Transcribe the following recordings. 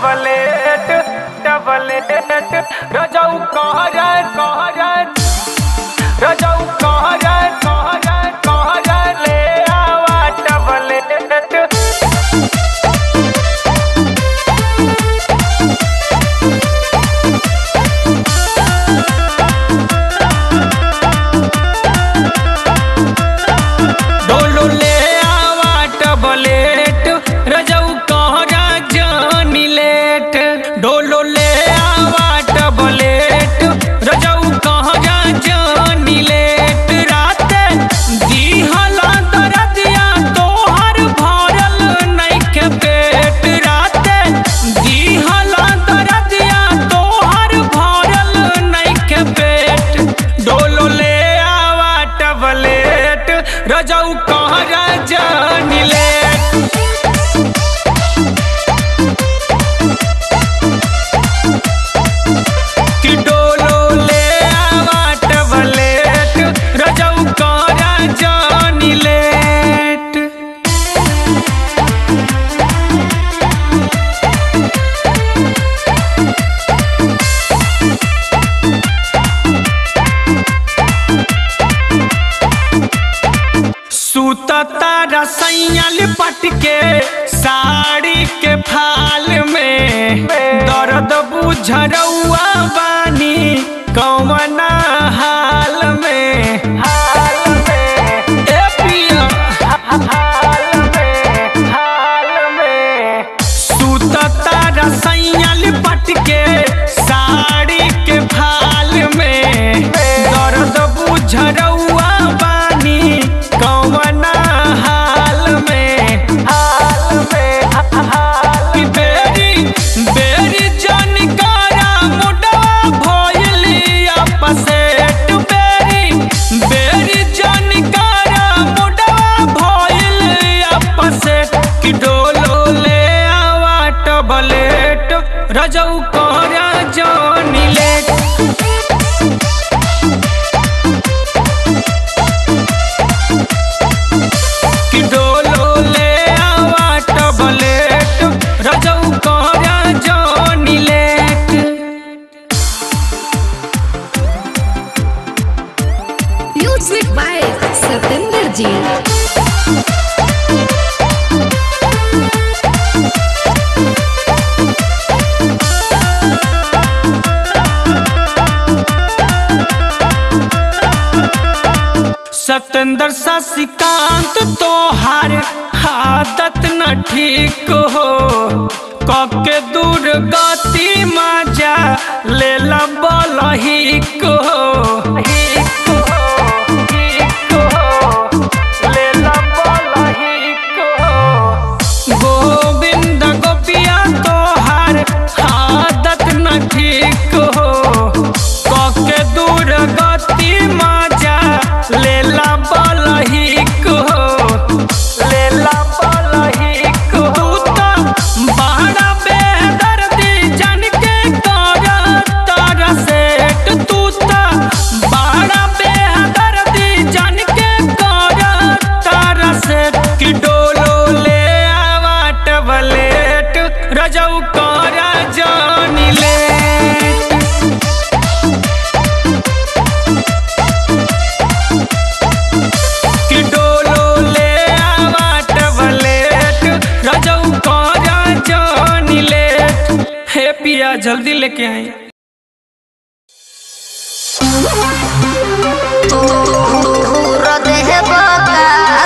Tablet tablet रजऊ कहर कहर रजऊ कहर कहर कहर ले आवा टबलेट डोलो ले आवा टबलेट रजऊ कहरा जानी लेट डोलो ले आवा टबलेट रजऊ कहरा जानी लेट रात दिहला दरदिया तोहर भरल नइखे पेट रात दिहला दरदिया तोहर भरल नइखे पेट डोलो ले आवा टबलेट रजऊ कहरा जानी लेट कि डोलो ले आवा टबलेट रजऊ कहरा जानी लेट सुतता रसैया लिपट के साड़ी के फाल में दर्द बुझरौआ बानी कौमना हाल में हाल में ए पिया हाल में हाल में सुतता रसैया लिपट के साड़ी के फाल में दर्द बुझरौआ बानी कौमना हाल में हाल में हाल में बेरी बेरी जानकारा मुडवा भइली अपसेट बेरी बेरी जानकारा मुडवा भइली अपसेट कि डोलो ले आवा टबलेट रजऊ कोरा जानी लेट कि डोलो ले आवा टबलेट रजऊ कोरा जानी लेट Music by Satinder Ji. Satendra Shashikant तोहार आदत न ठीक हो कके दूर गति मजा ले बल हिक हो हिक हो, हिक हो, लेला बल हिक हो। गोविंद गोपिया तोहार आदत न ठीक हो कके दूर गति मजा लेला बलहिक हो लेला बलहिक हो तू तो बड़ा बेदर्दी जन के कर तर सेट तू तो बड़ा बेदर्दी जन के कर तर सेट कि डोलो ले आवा टबलेट रजऊ कर जानी लेट कि डोलो ले आवा टबलेट रजऊ करा जानी लेट हे पिया जल्दी लेके आई तोर देह बका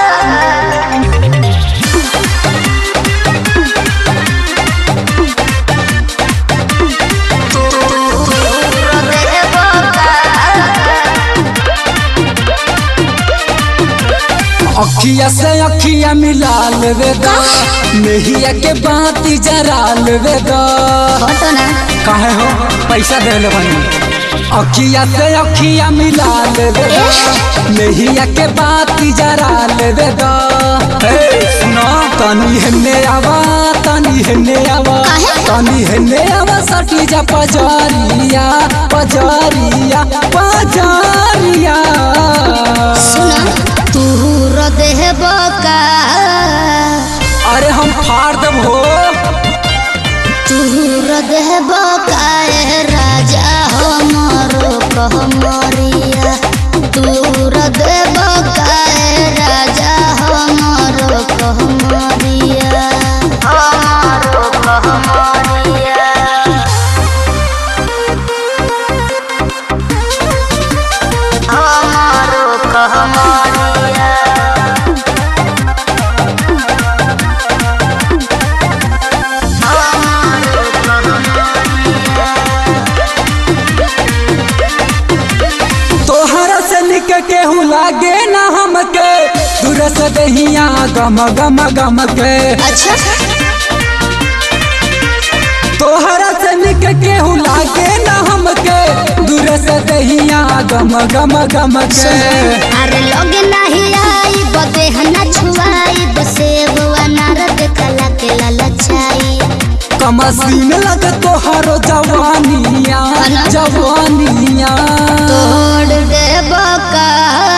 तोर देह बका अखिया से अखिया मिला लेवे दा मेहिया के बाती जरा लेवे दा हटो ना काहे हो पैसा दे ले बनी अखिया से अखिया मिला लेवे दा मेहिया के बाती जरा लेवे दा हे सुनो तनी हेने आवा तनी हेने आवा तनी हेने आवा सटी जा पजरिया पजरिया पजरिया सुना तोर देह बका अरे हम फाड़ देब हो तोर गम गम गम के अच्छा तोहरा से निक केहू लागे न हमके दूर से दहिया गम गम गम के अरे लोग नहीं आई बदे हना छुआई बसेब अनार देखला के ललचाई कमसीन लगे तोहरो जवानिया है ना? जवानिया तोड़ दे बका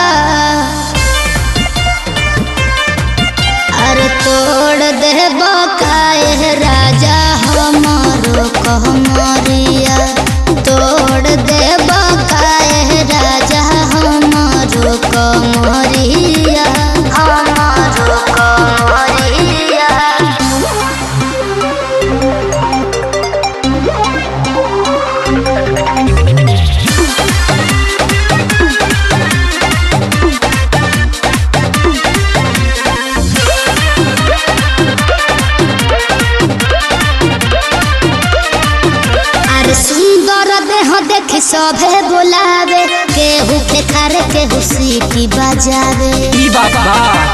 अरे तोड़ दे बका ए राजा हमारो कहमरिया तोड़ दे बका ए राजा हमारो कमरिया हमारो कमरिया अरे सुंदर देह देखी सभे बोलावे केहू के खारे केहू सीटी बजावे ई बाबा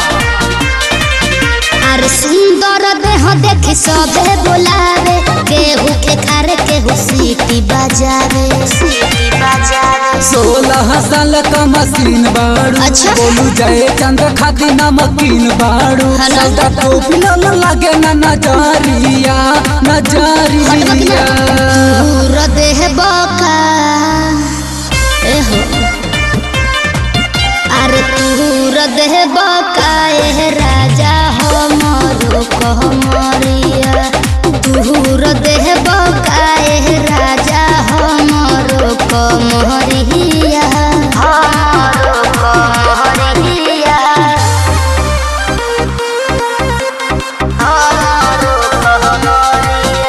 अरे सुंदर देह देखी सभे बोलावे केहू के खारे केहू सीटी बजावे सीटी बजावे सोलह साल का मशीन बाड़ू अच्छा। बोलू जय चंद खाती नमकीन बाड़ू है ना? सौदा टोपी न लागे न नजरिया नजरिया दूर देह बका एहो अरे दूर देह बका एह राजा हमरो कहमरिया दूर देह बका एह राजा हमरो कमरिया हमरो कमरिया हमरो कमरिया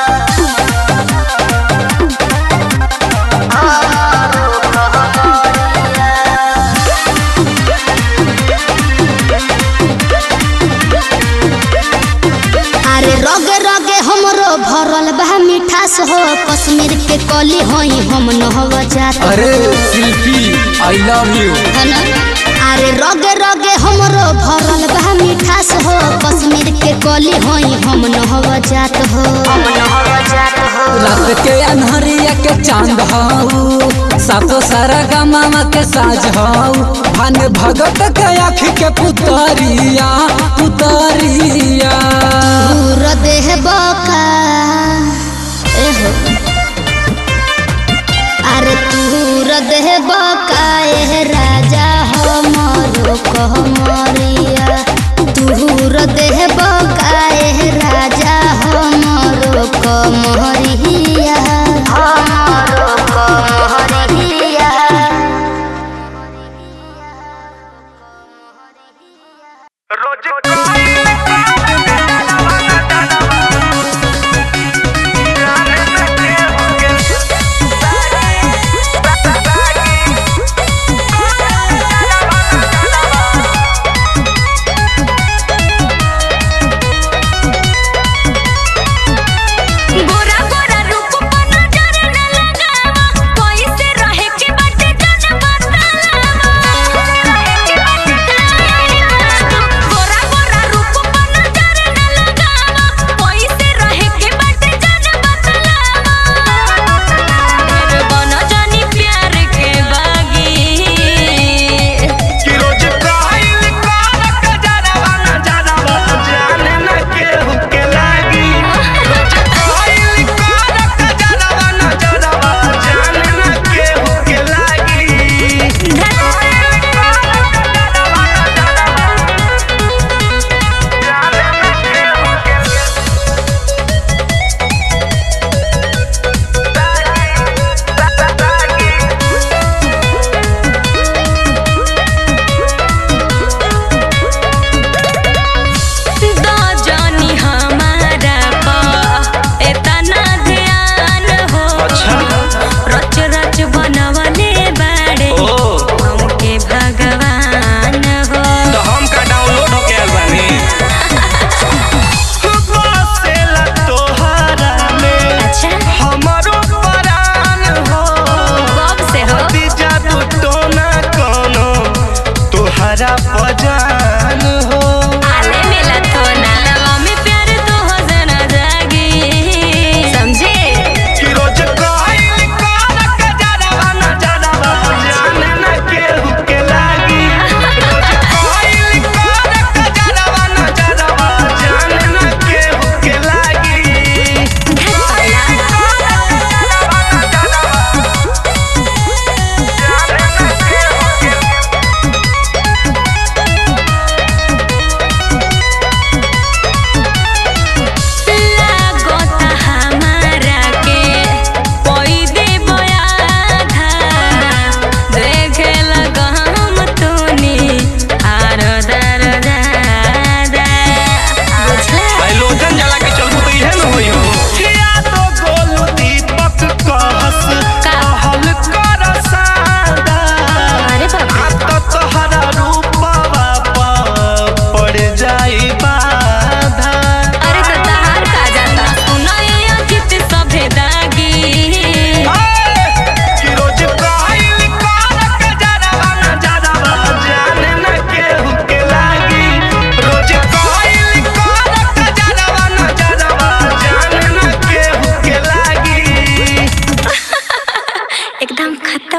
अरे रगे रगे हमरो भरल बा मिठास हो कश्मीर के कली होई हम नहव जात अरे शिल्पी आई लव यू है ना? अरे रगे रगे हमरो भरल बा मिठास हो कश्मीर के कली होई हम नहव जात हो हम नहव जात हो रात के अनहरिया के चांद हाउ सातो सारा गमामा के साज हाउ भान भगत के आँख के पुतरिया पुतरिया दूर देह बका एहो अरे दूर देह बका एह राजा हमरो कहमरिया दूर देह बका एह राजा हमरो कमरिया हमरो कमरिया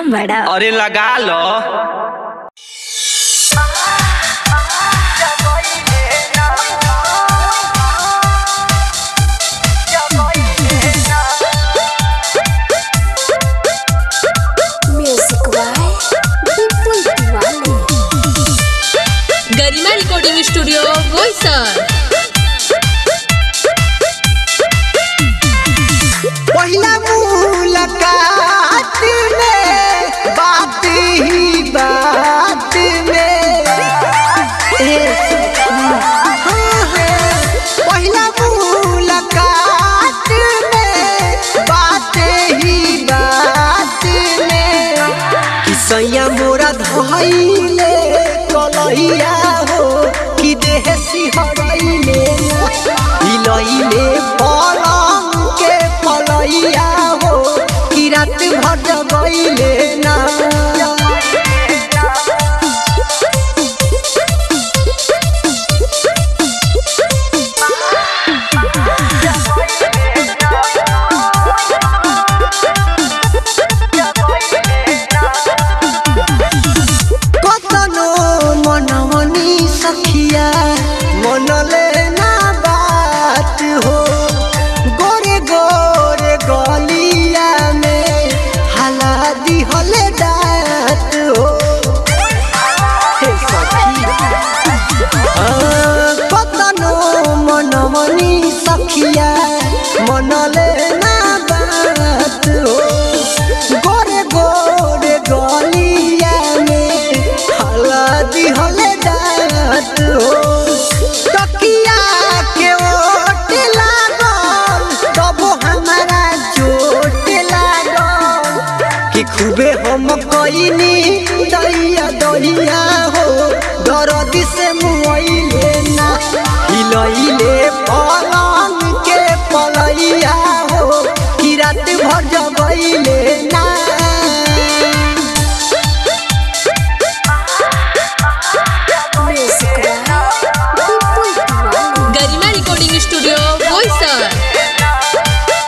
बड़ा अरे लगा लो music by Vipul Tiwari Garima recording studio Boisar पहिला मुलाकात में बात ही बात में ए, हाँ, हाँ। पहिला मुलाकात में बात ही बात में कि सैया मोरा धइले कलहिया हो कि देह सिहरैले हिलैले पलंग के पलैया हो कि रात भर जगैले ना कतनो मनमनी सखिया मनले ना बात हो गोरे गोरे गलिया में हला दिहले दात हो हे सखी हाँ, कतनो मनमनी सखिया मनले ना बात हो गोरे गोरे गलिया में हलदी हले जात हो तकिया के ओट लागल तब हमारा चोट लागल कि खूबे हम कइनी दैया दैया हो दर्द से मुइले ना हिलैले पलंग के पलैया हो कि रात भर जगैले ना music by Vipul Tiwari Garima recording studio Boisar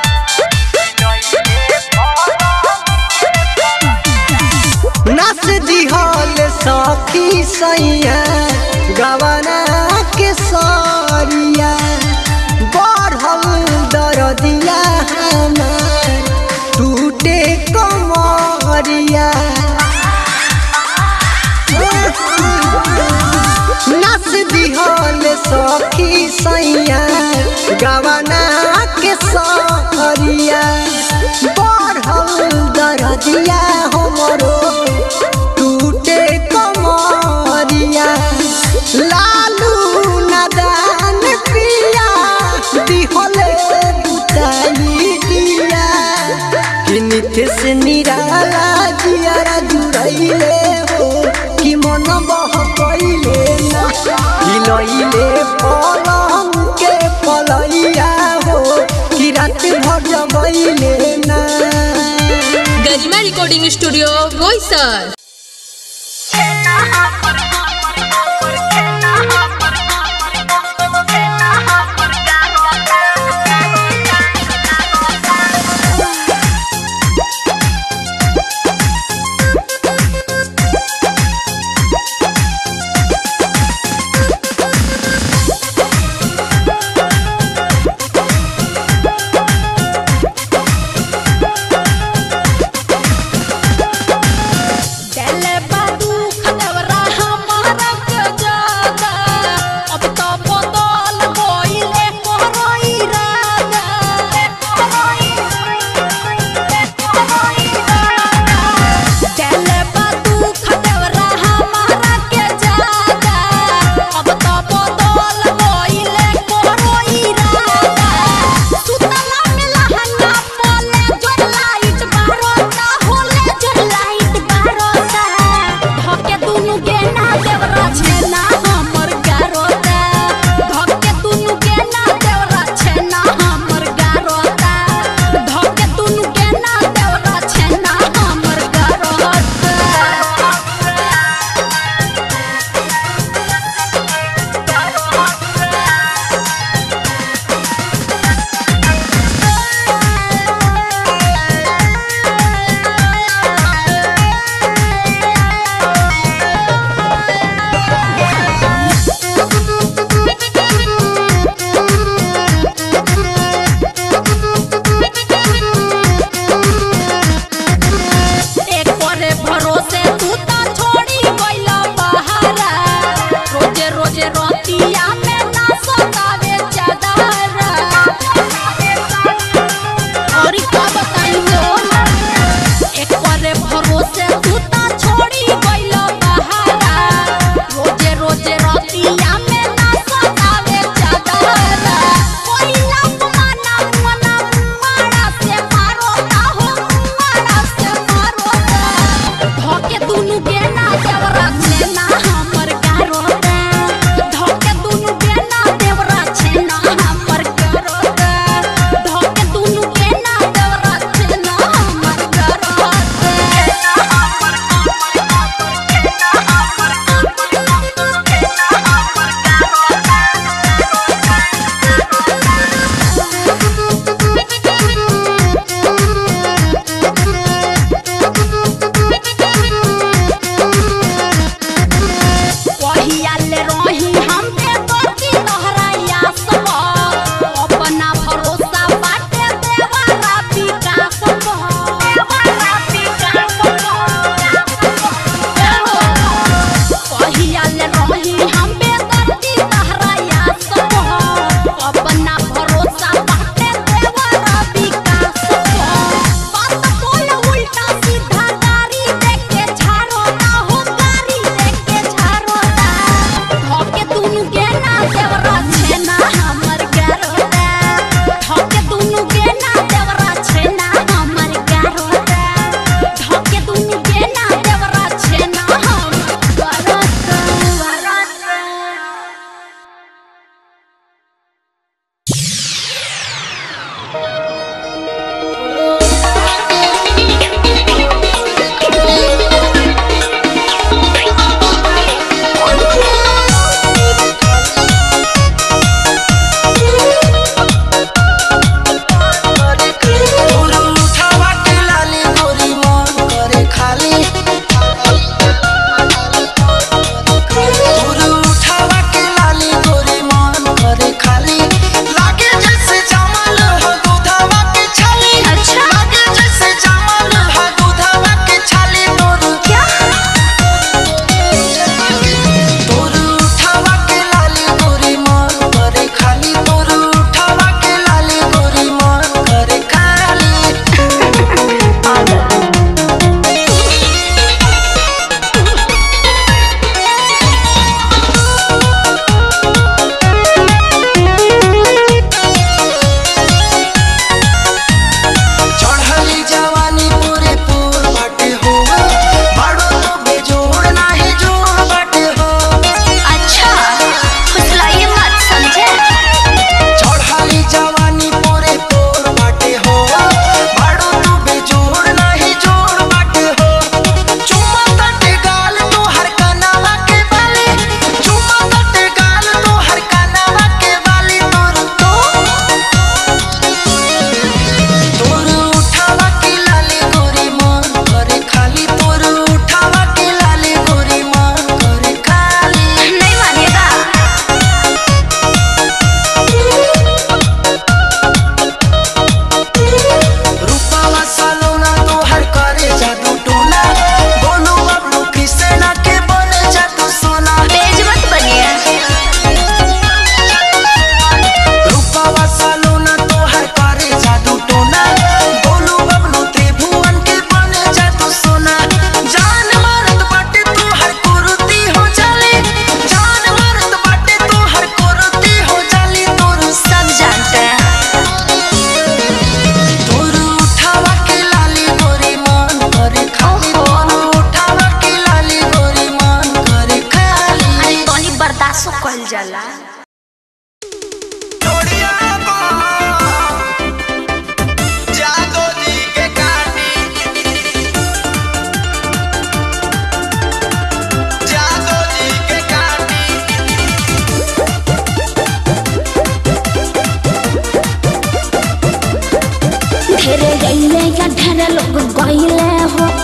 नस दिहल सखी सैया गवना के सरिया बढ़ल दरदिया हमार टूटे कमरिया नस दिहल सखी सैया गवना के सरिया बढ़ल दरदिया हमरो टूटे कमरिया लालू नदान पिया दिहले बुताई दिया कि नित्य से निराला जियारा जुड़ैले हो कि मन बह कैले ना हिलैले पलंग के पलैया हो कि रात भर जगैले ना गरिमा रिकॉर्डिंग स्टूडियो बोईसर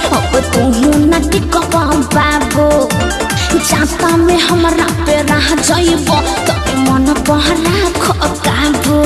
अब तू न टिकबा बाबू जाता में हमरा पे रह जाइब तो मन बहरा खो काबू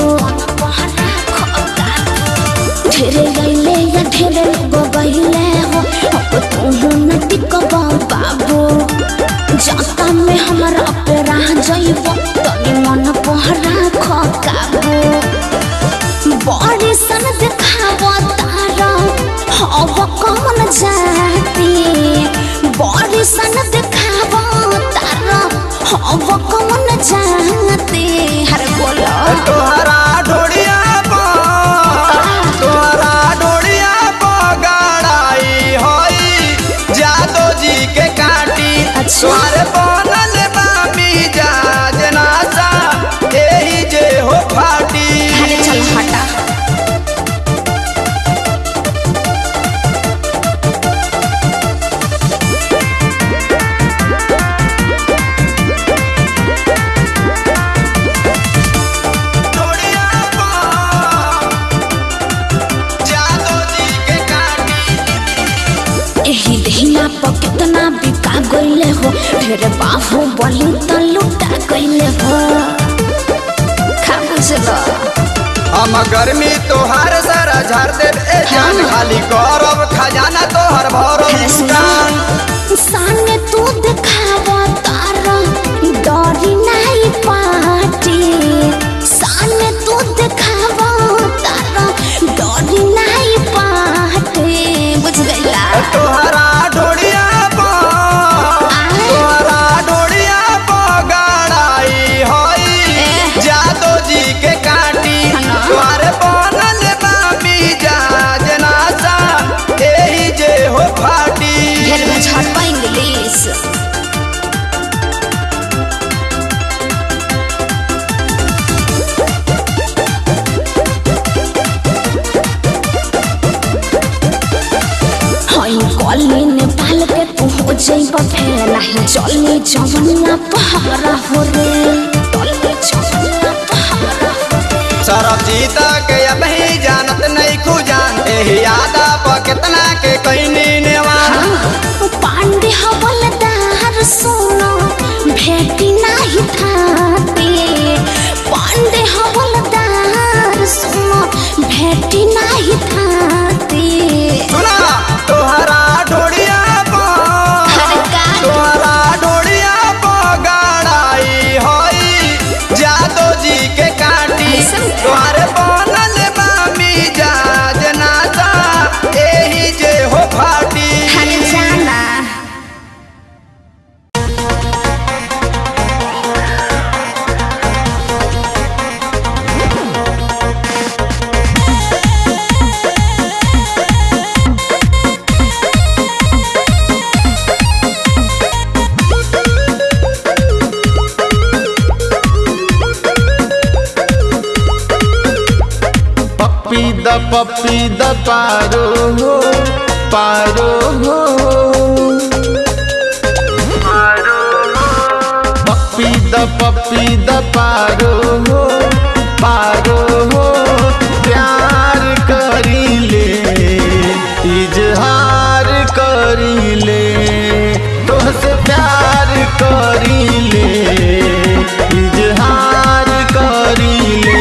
ढेरे गईले या ढेरे लोग गईले हो अब तू न टिकबा बाबू जाता में हमरा पे रह जाइब तो मन बहरा खो काबू बड़ी सन देखाव तारा हव कौन जाती बड़ी सन देखाव तारा हव कौन जाती हर बोलो तोहरा ढोड़िया पर तोहरा ढोड़िया पर गड़ाई होई जादो जी के काटी अच्छा। तोहरे बनल बामी जाज नासा एही जे हो फाटी अरे चल हटा ढोड़िया पर जादो जी के काटी एही दहिना पर कितना बिका गईले हो ढेर बाहु बलि त लुटा गईले हो खा बुझलो हम गर्मी तोहार सारा झाड़ देव ए जान हाँ। खाली करब खजाना तोहर भरब दुकान सामने तू देखाव तारा डरी नहीं पाटी सामने तू देखाव तारा डरी नहीं पाटी बुझ गईला तोहरा ढोड़िया पर तोहरा ढोड़िया पर गड़ाई होई एह। जादो जी के काटी हना। तोहरे बनल बामी जाज नासा एही जे हो फाटी ढेर में झटपा इंग्लिश हई गली नेपाल के तू हो जइब फेर नहीं चली जवनिया पहाड़ा हो रे चली जवनिया पहाड़ा हो रे सरब जीता के अब ही जानत नहीं खुजान एही यादा पर कितना के कैनी नेवान पांडे हवलदार सुनो भेटी नाही थाते पांडे हवलदार सुनो भेटी नाही थाते सुना तोहरा ढोड़िया पर अरे का तोहरा ढोड़िया पर गड़ाई होई जादो जी के काटी ऐसन का? तोहरे बनल बामी जाज नासा एही जे हो फाटी हर जाना पप्पी द पप्पी द पारो हो पारो हो पप्पी द पप्पी द पारो हो पारो हो प्यार करी ले इजहार करी ले तोहसे प्यार करी ले इजहार करी ले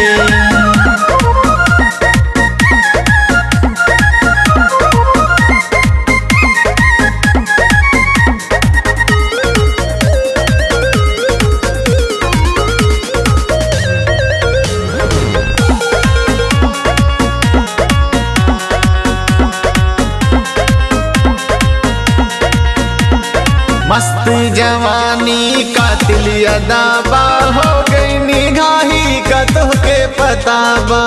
मस्त जवानी कातिल अदाबा हो गई निगाही का तोहके पताबा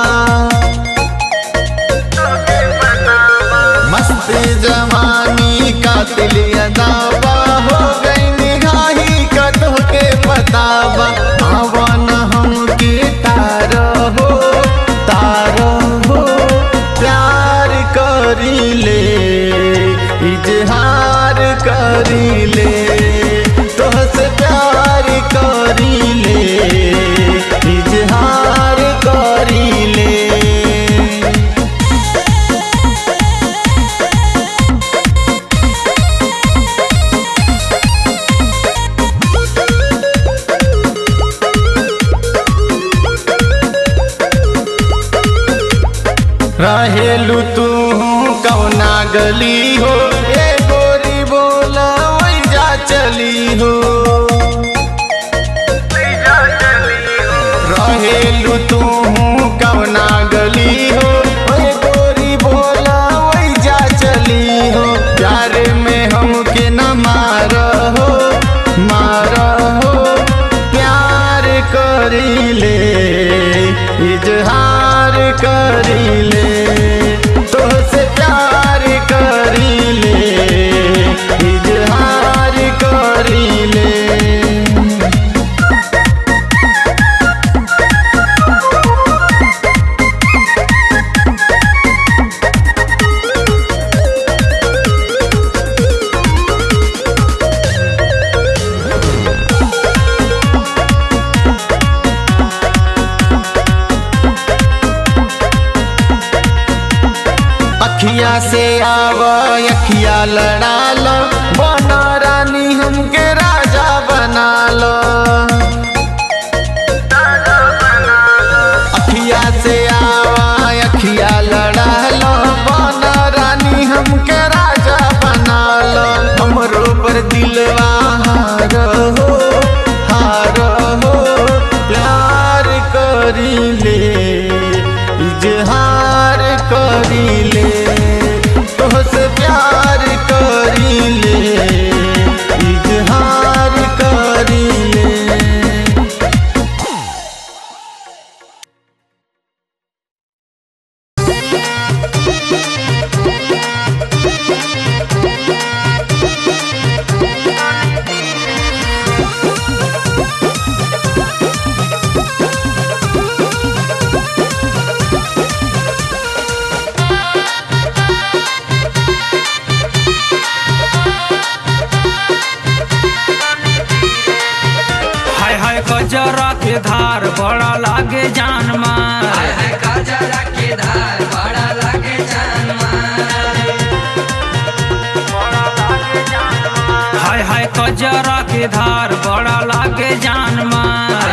मस्त जवानी कातिल अदाबा हो गई निगाही का तोहके पताबा आवन हमके तारो हो तारो हो प्यार करी ले इजहार करी ले तोहसे प्यार करी रहेलू तू कौना गली हो ए गोरी बोला वही जा चली हो रहेलू तू कौना गली हो ए गोरी बोला वही जा चली हो प्यार में हमके न मार हो मार हो प्यार करीले इजहार करीले तोहसे प्यार करीले इजहार करीले अखिया से आव अखिया लड़ा लो बना रानी हमके राजा बना लो अखिया से आव अखिया लड़ा लो बना रानी हमके राजा बना लो हमरो पर दिलवा हार हो हार हो प्यार करीले इजहार करीले तोहसे प्यार करीले इजहार करीले हाय हाय कजरा के धार बड़ा लागे जान मार हाय हाय कजरा के धार बड़ा लागे जान मार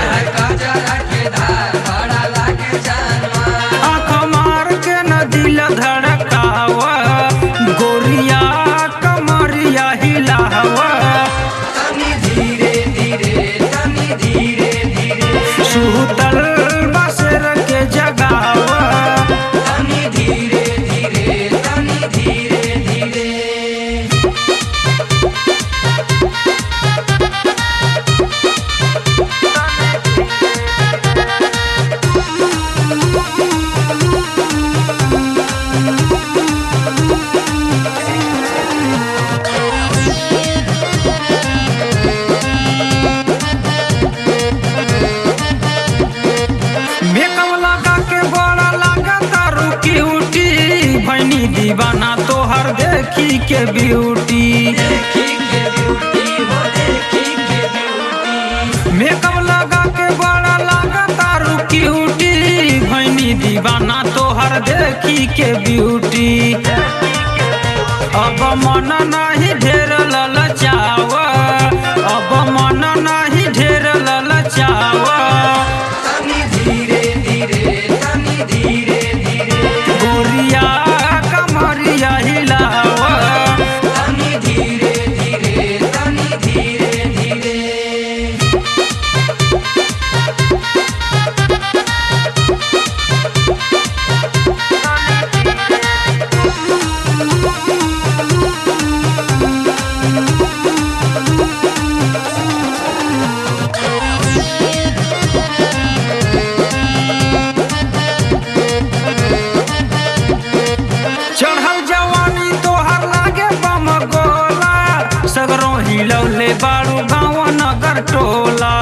आँख मार के न दिल धड़कावा गोरिया कमरिया हिलावा सुतल बसर के जगावा मेकअप लगा के बड़ा लगा तारू क्यूटी भैनी दीवाना तोहर देखी के ब्यूटी मेकअप लगा के बड़ा लगा तारू क्यूटी भैनी दीवाना तोहर देखी के ब्यूटी अब मन नहीं ढेर ललचावा अब मन नहीं ढेर ललचावा गोरिया कमरिया हिलावा चढ़ल जवानी तोहर लागे बम गोला सगरों हिलौले बारू गाँव नगर टोला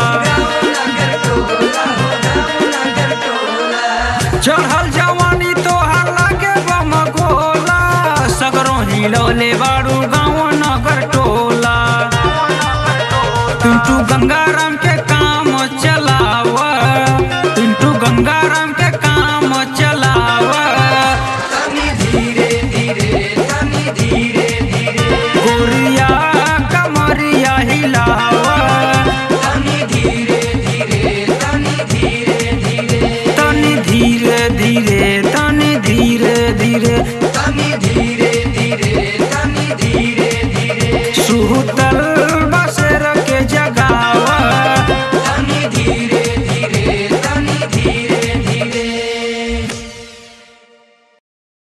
चढ़ल जवानी तोहर लागे बम गोला सगरों हिलौले बारू